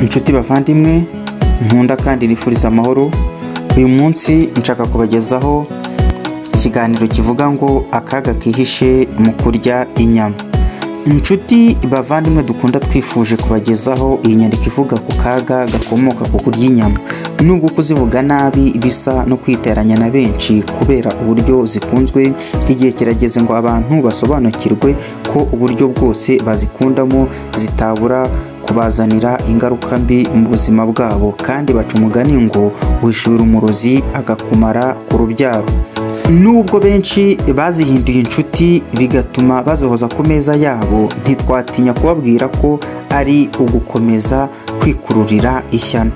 inshuti bavandimwe nkunda kandi nifuriza amahoro uyu munsi nshaka kubagezaho ikiganiro kivuga ngo akaga kihishe mu kurya inyama inshuti bavandimwe dukunda twifuje kubagezaho iyi nyandiko ivuga ku kaga gakomoka ku kurya inyama nubwo kuzivuga nabi bisa no kwiteranya na benshi kubera uburyo zikunzwe igihe kirageze ngo abantu basobanukirwe ko uburyo bwose bazikundamo zitabura kubazanira ingaruka mbi mu buzima bwabo kandi baca umugani ngo wishura umurozi agakumara ku rubyaro nubwo benshi bazihinduye inshuti bigatuma bazihoza ku meza yabo ntitwatinya kubabwira ko ari ugukomeza kwikururira ishyano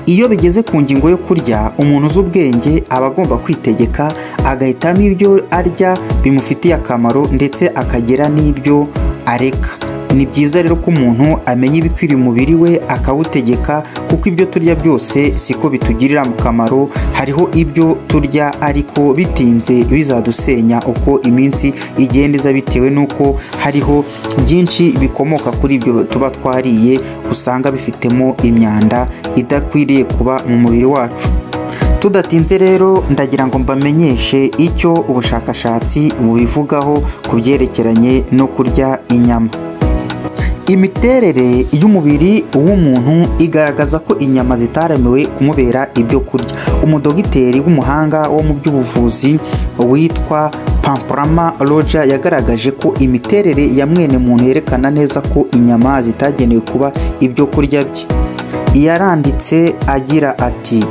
iyo bigeze ku ngingo yo kurya umuntu uzi ubwenge aba agomba kwitegeka agahitamo ibyo arya bimufitiye akamaro ndetse akagira n'ibyo areka ni byiza rero ko umuntu amenya ibikwiriye umubiri we akawutegeka kuko ibyo turya byose siko bitugirira mu kamaro hariho ibyo turya ariko bitinze bizadusenya uko iminsi igenda iza bitewe n'uko hariho byinshi bikomoka kuri ibyo tuba twariye usanga bifitemo imyanda idakwiriye kuba mu mubiri wacu tudatinze rero ndagira ngo mbamenyeshe icyo ubushakashatsi bubivugaho ku byerekeranye no kurya inyama imiterere y'umubiri w'umuntu igaragaza ko inyama zitaramiwe kumubera ibyo kurya umudogiteri w'umuhanga wo mu by'ubuvuzi witwa pamparama roja yagaragaje ko imiterere ya mwene muntu yerekana neza ko inyama zitagenewe kuba ibyo kurya bye yaranditse agira ati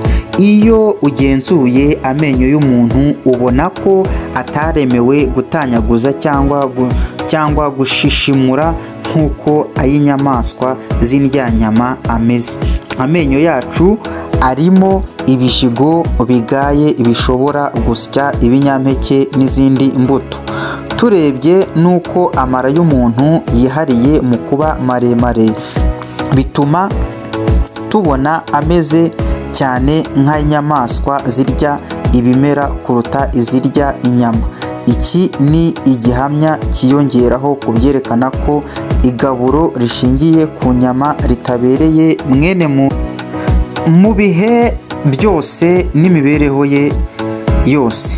iyo ugenzuye amenyo y'umuntu ubona ko ataremewe gutanyaguza cyangwa gu- cyangwa gushishimura nk'uko ay'inyamaswa z'indyanyama ameze amenyo yacu arimo ibishigo bigaye bishobora gusya ibinyampeke n'izindi mbuto turebye n'uko amara y'umuntu yihariye mu kuba maremare bituma tubona ameze cyane nk'inyamaswa zirya ibimera kuruta izirya inyama iki ni igihamya cyiyongeraho ku byerekana ko igaburo rishingiye ku nyama ritabereye mwene muntu mu bihe byose n'imibereho ye yose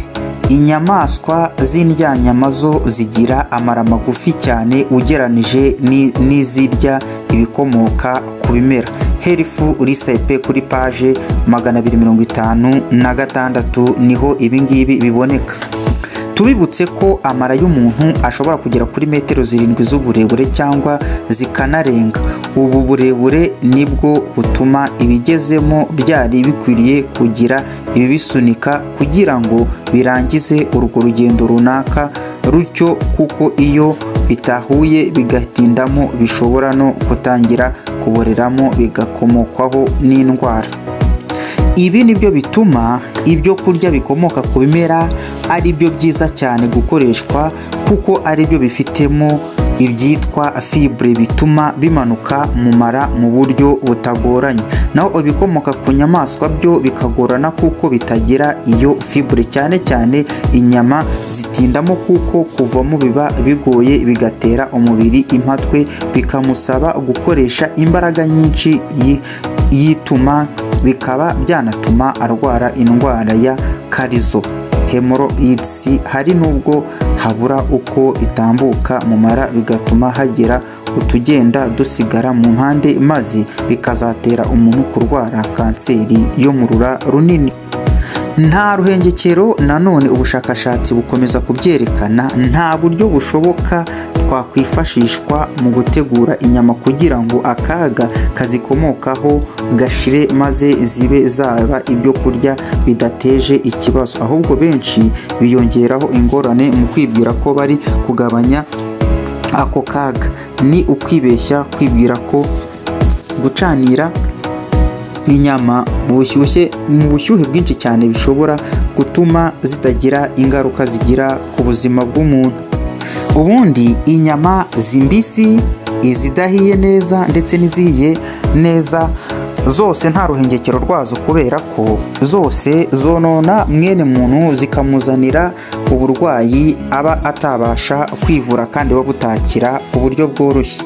inyamaswa z'indyanyama zo zigira amara magufi cyane ugeranije ni- n'izirya ibikomoka ku bimera herifu risepe kuri paje magana abiri mirongo itanu na gatandatu niho ibingibi biboneka tubibutse ko amara y'umuntu ashobora kugera kuri metero zirindwi z'uburebure cyangwa zikanarenga ubu burebure nibwo butuma ibigezemo byari bikwiriye kugira ibibisunika kugira ngo birangize urwo rugendo runaka rutyo kuko iyo bitahuye bigatindamo bishobora no gutangira kuboreramo bigakomokwaho n'indwara ibi ni byo bituma ibyo kurya bikomoka ku bimera ari byo byiza cyane gukoreshwa kuko ari byo bifitemo ibyitwa fibre bituma bimanuka mu mara mu buryo butagoranye naho ibikomoka ku nyamaswa byo bikagorana kuko bitagira iyo fibre cyane cyane inyama zitindamo kuko kuvamo biba bigoye bigatera umubiri impatwe bikamusaba gukoresha imbaraga nyinshi yi- yituma bikaba byanatuma arwara indwara ya karizo hemoroids hari n'ubwo habura uko itambuka mu mara bigatuma hagira utugenda dusigara mu mpande maze bikazatera umuntu kurwara kanseri yo mu rura runini nta ruhengekero nanone ubushakashatsi bukomeza kubyerekana nta buryo bushoboka twakwifashishwa mu gutegura inyama kugira ngo akaga kazikomokaho gashire maze zibe zaba ibyo kurya bidateje ikibazo ahubwo benshi biyongeraho ingorane mu kwibwira ko bari kugabanya ako kaga ni ukwibeshya kwibwira ko gucanira inyama bushyushye mu bushyuhe bwinshi cyane bishobora gutuma zitagira ingaruka zigira ku buzima bw'umuntu ubundi inyama zimbisi izidahiye neza ndetse n'izihiye neza zose nta ruhengekero rwazo kubera ko zose zonona mwene muntu zikamuzanira uburwayi aba atabasha kwivura kandi buba butakira ku buryo bworoshye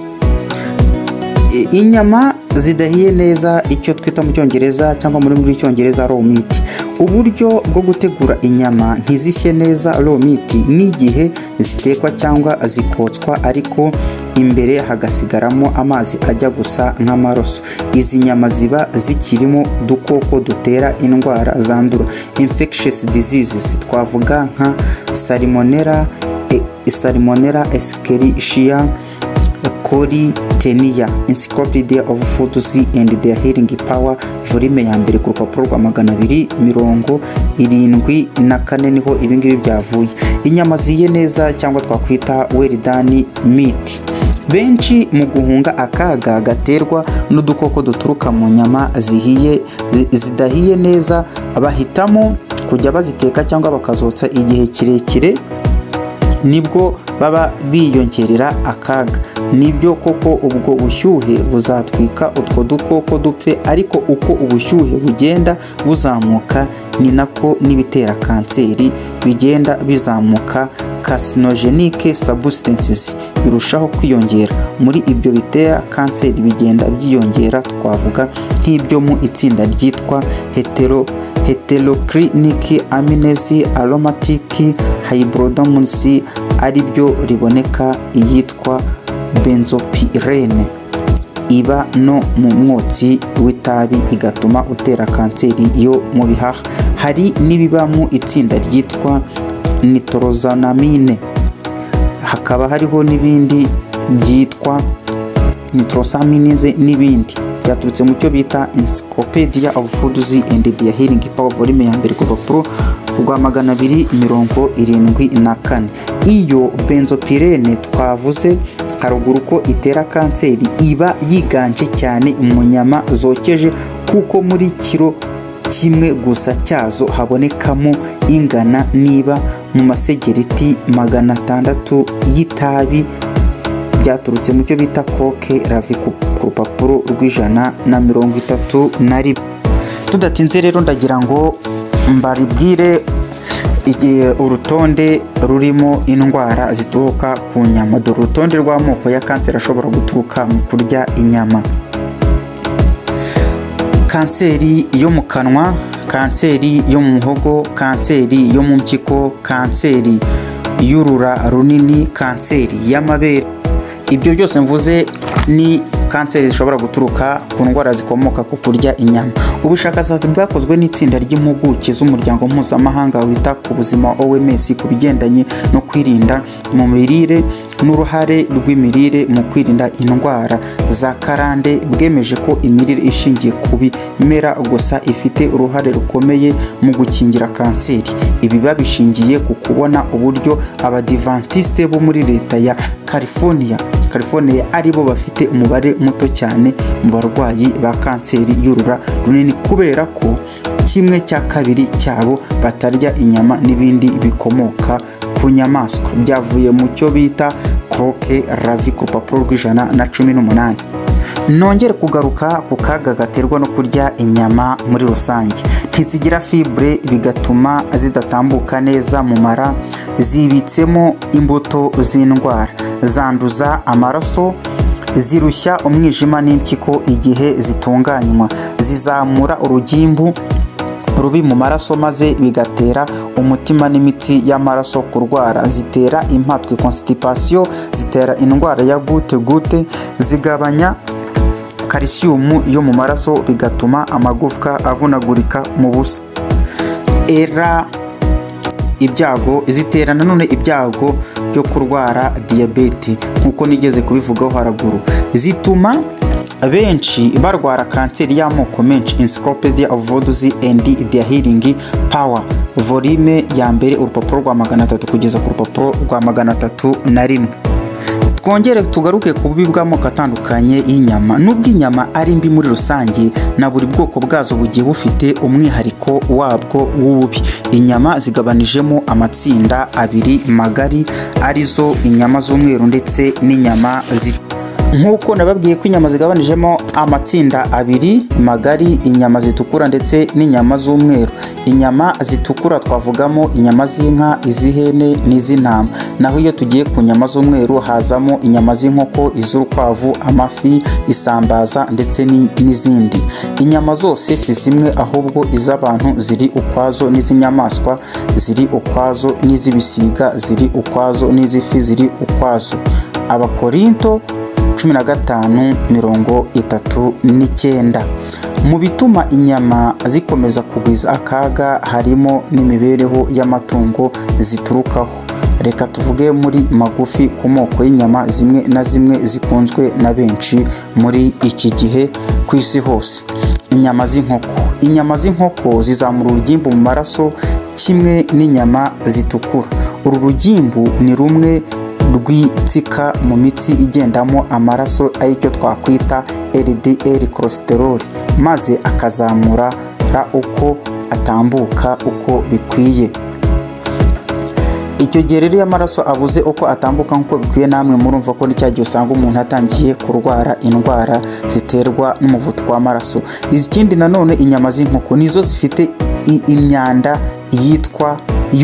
I- inyama zidahiye neza icyo twita mu cyongereza cyangwa muri muri cyongereza raw meat uburyo bwo gutegura inyama ntizishye neza raw meat n'igihe zitekwa cyangwa zikotswa ariko imbere hagasigaramo amazi ajya gusa nk'amaraso izi nyama ziba zikirimo udukoko dutera indwara zandura infectious diseases twavuga nka salmonella e- salmonella escherichia kori teniya encyclopedia of foods and their healing power volume ya mbere ku rupapuro rwa magana abiri mirongo irindwi na kane niho ibingibi byavuye inyama ziye neza cyangwa twakwita weridani miti benshi mu guhunga akaga gaterwa n'udukoko duturuka mu nyama zihiye zi- zidahiye neza bahitamo kujya baziteka cyangwa bakazotsa igihe kirekire nibwo baba biyongerera akaga nibyo koko ubwo bushyuhe buzatwika utwo dukoko dupfe ariko uko ubushyuhe bugenda buzamuka ni nako n'ibitera kanseri bigenda bizamuka carcinogenic substances birushaho kwiyongera muri ibyo bitera kanseri bigenda byiyongera twavuga nk'ibyo mu itsinda ryitwa hetero heteroclinic amines aromatic hybrodomus ari byo riboneka iyitwa benzopirene iba no mu mwotsi w'itabi igatuma utera kanseri yo mu bihaha hari n'ibiba mu itsinda ryitwa nitorozanamine hakaba hariho n'ibindi byitwa nitrosaminize n'ibindi byaturutse mu cyo bita encyclopedia of foods and their healing power volume ya mbere ku rupapuro rwa magana abiri mirongo irindwi na kane iyo benzopirene twavuze haruguru ko itera kanseri iba yiganje cyane mu nyama zokeje kuko muri kiro kimwe gusa cyazo habonekamo ingana niba mu masegereti magana atandatu y'itabi byaturutse mu cyo bita koke ravi ku ku rupapuro rw'ijana na mirongo itatu na rimwe tudatinze rero ndagira ngo mbaribwire igihe urutonde rurimo indwara zituruka ku nyama dore urutonde rw'amoko ya kanseri ashobora guturuka mu kurya inyama kanseri yo mu kanwa kanseri yo mu muhogo kanseri yo mu mpyiko kanseri y'urura runini kanseri y'amabere ibyo byose mvuze ni kanseri zishobora guturuka ku ndwara zikomoka ku kurya inyama ubushakashatsi bwakozwe n'itsinda ry'impuguke z'umuryango mpuzamahanga wita ku buzima oms ku bigendanye no kwirinda mu mirire n'uruhare rw'imirire mu kwirinda indwara za karande bwemeje ko imirire ishingiye ku bimera gusa ifite uruhare rukomeye mu gukingira kanseri ibi babishingiye ku kubona uburyo abadivantisite bo muri leta ya california california aribo bafite umubare muto cyane mu barwayi ba kanseri y'urura runini kubera ko kimwe cya kabiri cyabo batarya inyama n'ibindi bikomoka ku nyamaswa byavuye mu cyo bita croque ravi ku rupapuro rw'ijana na cumi n'umunani nongere kugaruka ku kaga gaterwa no kurya inyama muri rusange ntizigira fibre bigatuma zidatambuka neza mu mara zibitsemo imbuto z'indwara zanduza amaraso zirushya umwijima n'impyiko igihe zitunganywa zizamura urugimbu rubi mu maraso maze bigatera umutima n'imitsi y'amaraso kurwara zitera impatwe constipation zitera indwara ya gute gute zigabanya kalisiyumu yo mu maraso bigatuma amagufwa avunagurika mu busa era ibyago zitera nanone ibyago byo kurwara diyabete nk'uko nigeze kubivugaho haraguru zituma benshi barwara kanseri y'amoko menshi encyclopedia of foods and their healing power volume ya mbere urupapuro rwa magana atatu kugeza ku rupapuro rwa magana atatu na rimwe twongere tugaruke ku bubi bw'amoko atandukanye y'inyama nubwo inyama ari mbi muri rusange na buri bwoko bwazo bugiye bufite umwihariko wabwo w'ububi inyama zigabanijemo amatsinda abiri magari arizo inyama z'umweru ndetse n'inyama zi nk'uko nababwiye ko inyama zigabanijemo amatsinda abiri magari inyama zitukura ndetse n'inyama z'umweru inyama zitukura twavugamo inyama z'inka iz'ihene n'iz'intama naho iyo tugiye ku nyama z'umweru hazamo inyama z'inkoko iz'urukwavu amafi isambaza ndetse ni- n'izindi inyama zose si zimwe ahubwo iz'abantu ziri ukwazo n'iz'inyamaswa ziri ukwazo n'iz'ibisiga ziri ukwazo n'iz'ifi ziri ukwazo abakorinto 15:39 mu bituma inyama zikomeza kugwiza akaga harimo n'imibereho y'amatungo ziturukaho reka tuvuge muri magufi ku moko y'inyama zimwe na zimwe zikunzwe na benshi muri iki gihe ku isi hose inyama z'inkoko inyama z'inkoko zizamura urugimbu mu maraso kimwe n'inyama zitukura uru rugimbu ni rumwe rwitsika mu mitsi igendamo amaraso aricyo twakwita LDL cholesterol maze akazamura ra uko atambuka uko bikwiye icyo gihe rero iyo amaraso abuze uko atambuka nk'uko bikwiye namwe murumva ko ni cya gihe usanga umuntu atangiye kurwara indwara ziterwa n'umuvuduko w'amaraso ikindi nanone inyama z'inkoko nizo zifite i- imyanda yitwa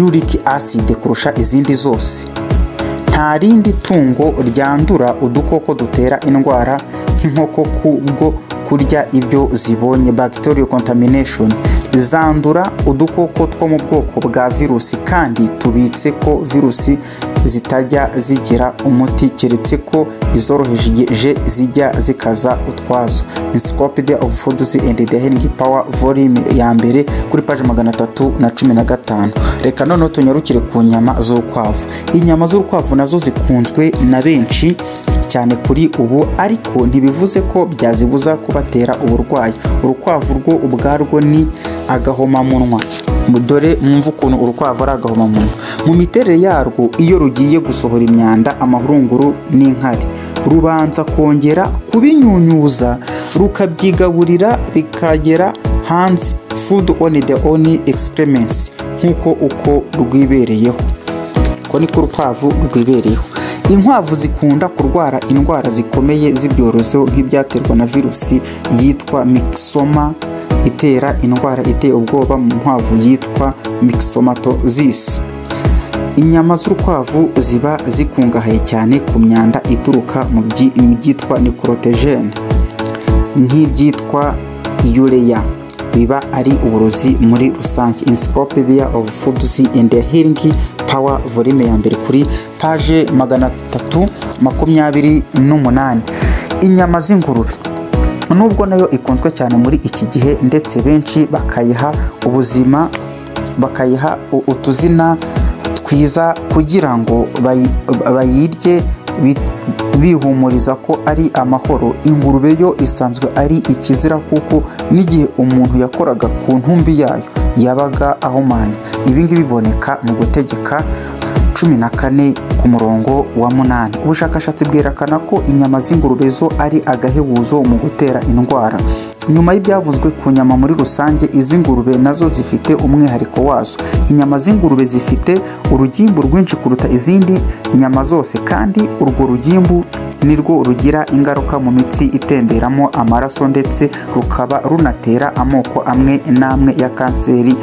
uric acid kurusha izindi zose nta rindi tungo ryandura udukoko dutera indwara nk'inkoko kubwo kurya ibyo zibonye bacterial contamination zandura udukoko two mu bwoko bwa virusi kandi tubitse ko virusi zitajya zigira umuti keretse ko izoroheje zijya zikaza utwazo encyclopedia of foods and the healing power volume ya mbere kuri paji magana atatu na cumi na gatanu reka noneho tunyarukire ku nyama z'urukwavu inyama z'urukwavu nazo zikunzwe na benshi cyane kuri ubu ariko ntibivuze ko byazibuza kubatera uburwayi urukwavu rwo ubwarwo ni agahomamunwa dore mwumve ukuntu urukwavu ari agahomamunwa mu miterere yarwo iyo rugiye gusohora imyanda amahurunguru n'inkari rubanza kongera kubinyunyuza rukabyigaburira bikagera hanze food on the own excrements nk'uko uko rwibereyeho ko niko urukwavu rwibereyeho inkwavu zikunda kurwara indwara zikomeye z'ibyorezo nk'ibyaterwa na virusi yitwa mikisoma itera indwara iteye ubwoba mu nkwavu yitwa mikisomatozisi inyama z'urukwavu ziba zikungahaye cyane ku myanda ituruka mu byi- mu byitwa nikorotejene nk'ibyitwa yureya biba ari uburozi muri rusange encyclopedia of foods and healing power volume ya mbere kuri paje magana atatu makumyabiri n'umunani inyama z'ingurube nubwo nayo ikunzwe cyane muri iki gihe ndetse benshi bakayiha ubuzima bakayiha u- utuzina twiza kugira ngo bayi- bayirye bi- bihumuriza ko ari amahoro ingurube yo isanzwe ari ikizira kuko n'igihe umuntu yakoraga ku ntumbi yayo yabaga ahumanye ibi ngibi biboneka mu gutegeka cumi na kane ku murongo wa munani ubushakashatsi bwerekana ko inyama z'ingurube zo ari agahebuzo mu gutera indwara nyuma y'ibyavuzwe ku nyama muri rusange iz'ingurube nazo zifite umwihariko wazo inyama z'ingurube zifite urugimbu rwinshi kuruta izindi nyama zose kandi urwo rugimbu nirwo rugira ingaruka mu mitsi itemberamo amaraso ndetse rukaba runatera amoko amwe n'amwe ya kanseri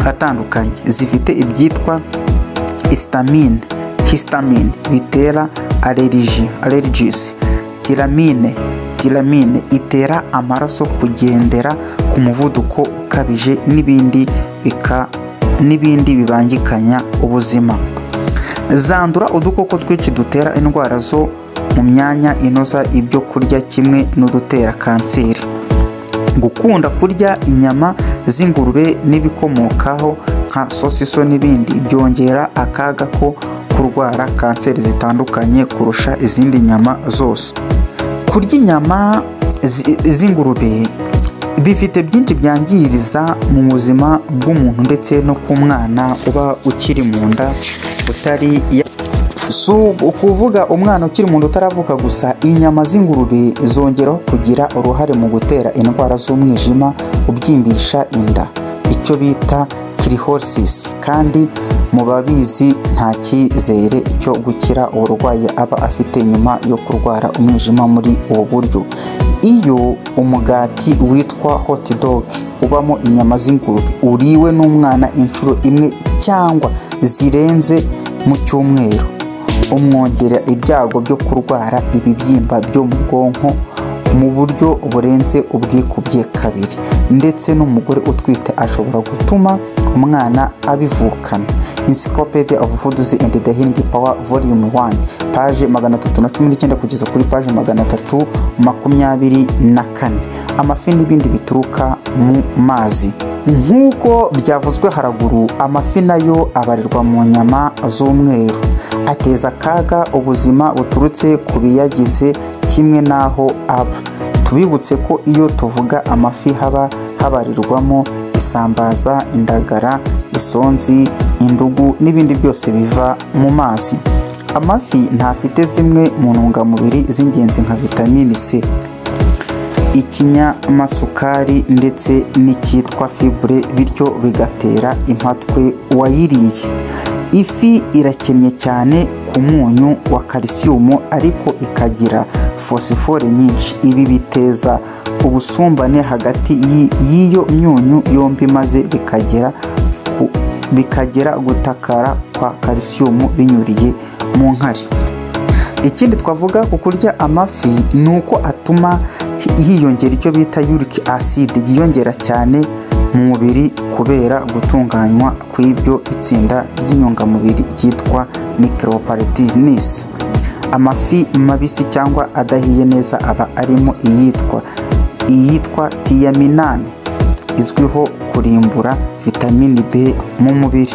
atandukanye zifite ibyitwa histamine histamine bitera allergy allergies tiramine tiramine itera amaraso kugendera ku muvuduko ukabije n'ibindi bika n'ibindi bibangikanya ubuzima zandura udukoko twinshi dutera indwara zo mu myanya inoza ibyo kurya kimwe n'udutera kanseri gukunda kurya inyama z'ingurube n'ibikomokaho nka sosiso n'ibindi byongera akaga ko kurwara kanseri zitandukanye kurusha izindi nyama zose kurya inyama zi- z'ingurube bifite byinshi byangiriza mu buzima bw'umuntu ndetse no ku mwana uba ukiri mu nda utari ya- si ukuvuga umwana ukiri mu nda utaravuka gusa inyama z'ingurube zongeraho kugira uruhare mu gutera indwara z'umwijima ubyimbisha inda icyo bita kirihosisi kandi mu babizi nta cyizere cyo gukira uburwayi aba afite nyuma yo kurwara umwijima muri ubu buryo iyo umugati witwa hot dog ubamo inyama z'ingurube uriwe n'umwana inshuro imwe cyangwa zirenze mu cyumweru umwongera ibyago byo kurwara ibibyimba byo mu bwonko mu buryo burenze ubwikubye kabiri ndetse n'umugore utwite ashobora gutuma umwana abivukana encyclopedia of foods and the healing power volume 1 paje 319 kugeza kuri paje 324 amafi n'ibindi bituruka mu mazi nk'uko byavuzwe haraguru amafi nayo abarirwa mu nyama z'umweru ateza akaga ubuzima buturutse ku biyagize kimwe n'aho aba tubibutse ko iyo tuvuga amafi haba habarirwamo isambaza indagara isonzi indugu n'ibindi byose biva mu mazi amafi ntafite zimwe mu ntungamubiri z'ingenzi nka vitamini c ikinyamasukari ndetse n'icyitwa fibure bityo bigatera impatwe uwayiriye ifi irakennye cyane ku munyu wa kalisiyumu ariko ikagira fosifore nyinshi ibi biteza ubusumbane hagati y'iyo myunyu yombi maze bikagera ku bikagera gutakara kwa kalisiyumu binyuriye mu nkari ikindi twavuga ku kurya amafi ni uko atuma hiyongera icyo bita yuric acid yiyongera cyane mu mubiri kubera gutunganywa kw'ibyo itsinda ry'intungamubiri ryitwa micropartinis amafi mabisi cyangwa adahiye neza aba arimo iyitwa iyitwa tiyaminani izwiho kurimbura vitamini b mu mubiri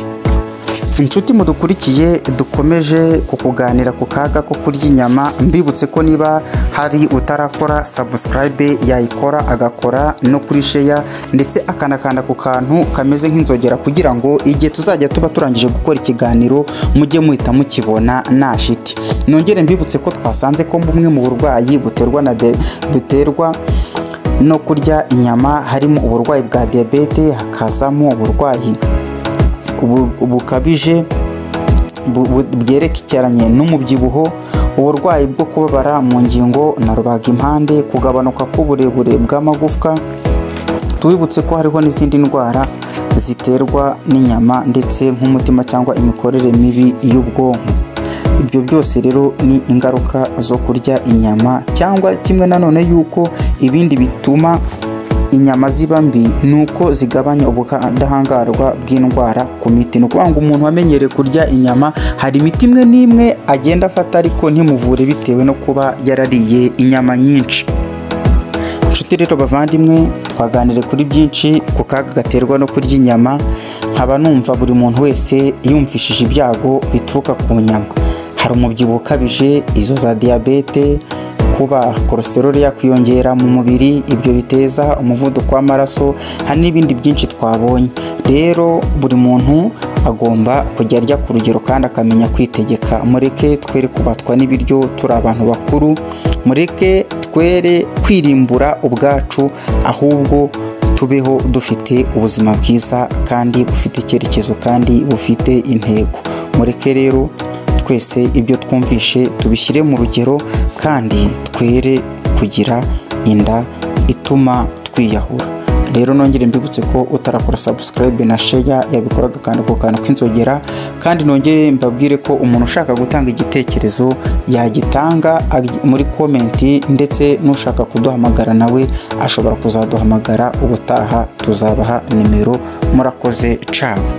inshuti mudukurikiye dukomeje kukuganira ku kaga ko kurya inyama mbibutse ko niba hari utarakora sabusikarayibe yayikora agakora no kuri sheya ndetse akanakanda ku kantu kameze nk'inzogera kugira ngo igihe tuzajya tuba turangije gukora ikiganiro mujye muhita mukibona nta shiti nongere mbibutse ko twasanze ko bumwe mu burwayi buterwa na buterwa no kurya inyama harimo uburwayi bwa diyabete hakazamo uburwayi bukabije byerekeranye n'umubyibuho uburwayi bwo kubabara mu ngingo na rubagimpande kugabanuka k'uburebure bw'amagufwa tubibutse ko hariho n'izindi ndwara ziterwa n'inyama ndetse nk'umutima cyangwa imikorere mibi y'ubwonko ibyo byose rero ni ingaruka zo kurya inyama cyangwa kimwe nanone y'uko ibindi bituma inyama ziba mbi ni uko zigabanya ubudahangarwa bw'indwara ku miti ni ukuvuga ngo umuntu wamenyereye kurya inyama hari imiti imwe n'imwe agenda afata ariko ntimuvure bitewe no kuba yarariye inyama nyinshi inshuti rero bavandimwe twaganire kuri byinshi ku kaga gaterwa no kurya inyama nkaba numva buri muntu wese yumvishije ibyago bituruka ku nyama hari umubyibuho ukabije izo za diyabete kuba kolesteroli yakwiyongera mu mubiri ibyo biteza umuvuduko w'amaraso hari n'ibindi byinshi twabonye rero buri muntu agomba kujya arya ku rugero kandi akamenya kwitegeka mureke twere kubatwa n'ibiryo turi abantu bakuru mureke twere kwirimbura ubwacu ahubwo tubeho dufite ubuzima bwiza kandi bufite icyerekezo kandi bufite intego mureke rero twese ibyo twumvishe tubishyire mu rugero kandi twere kugira inda ituma twiyahura rero nongere mbibutse ko utarakora sabusikarayibe na sheya yabikora agakanda ku kantu k'inzogera kandi nongere mbabwire ko umuntu ushaka gutanga igitekerezo yagitanga muri komenti ndetse n'ushaka kuduhamagara nawe ashobora kuzaduhamagara ubutaha tuzabaha nimero murakoze cawe